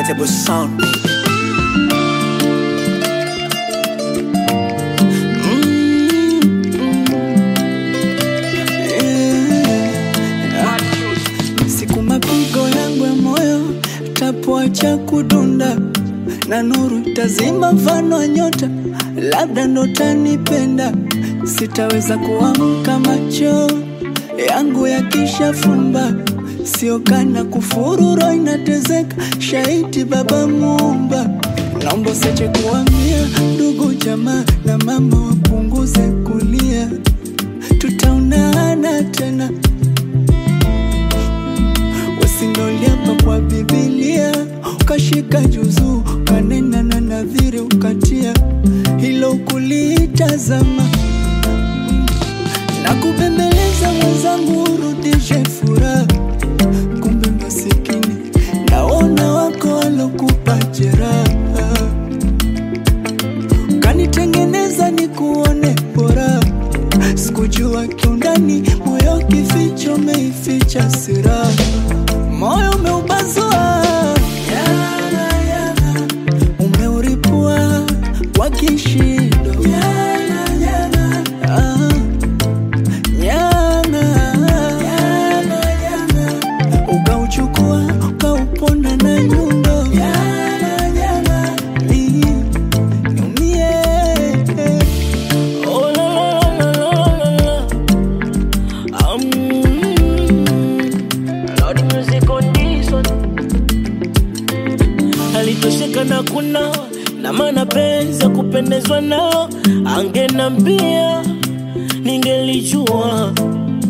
Unforgettable sound. siku mapigo yangu ya moyo tapoacha kudunda na nuru tazima mfano wa nyota, labda ndo tanipenda. Sitaweza kuamka macho yangu yakishafumba, sio kana kufuru, roho inatezeka, shaiti Baba Muumba, naomba usiache kuambia ndugu jamaa na mama wapunguze kulia, tutaonana tena Usindoliapa kwa Biblia, ukashika juzu, ukanena na nadhiri, ukatia hilo kulitazama na kubembeleza mwenzangu, urudishe furaha. Kumbe masikini naona wako walokupa jeraha, kanitengeneza ni kuone bora. Sikujua kiundani, moyo kificho, umeificha siraha moyo umeubazua, Yana, yana. umeuripua kwa kishindo, Yana, yana. Ah, yana. Yana, yana. ukauchukua ukauponda na nyundo, Yana, yana. Ni- niumie. Oh la la la la la la. Um, Lord music on this one. Alitosheka na kuna na maana penzi ya kupendezwa nao, angenambia ningelijua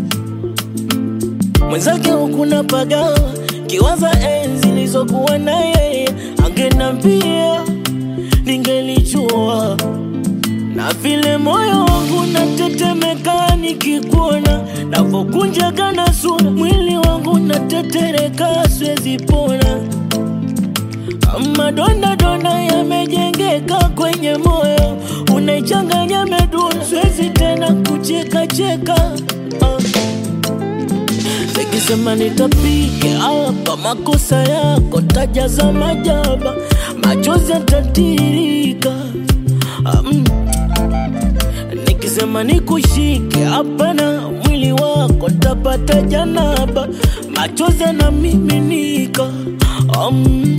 mwenzake hukuna pagawa kiwaza enzi lizokuwa na yeye, angenambia ningelijua na vile moyo wangu natetemeka nikikuona, navokunjaga na sura, mwili wangu natetereka, siwezi pona. Madonda donda yamejengeka kwenye moyo, unaichanganya medula, siwezi tena kucheka cheka ah. Nikisema nitapiga hapa makosa yako, tajaza majaba, machozi yatatirika ah, mm. Nikisema nikushike hapana, mwili wako tapata janaba, machozi yanamiminika um.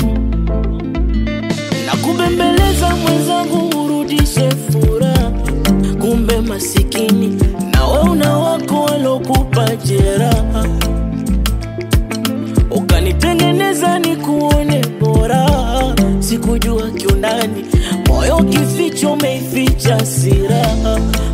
Na kubembeleza mwenzangu, urudishe furaha, kumbe masikini na we una wako walokupa jeraha, ukanitengeneza ni kuone bora, sikujua kiundani, moyo kificho umeificha siraha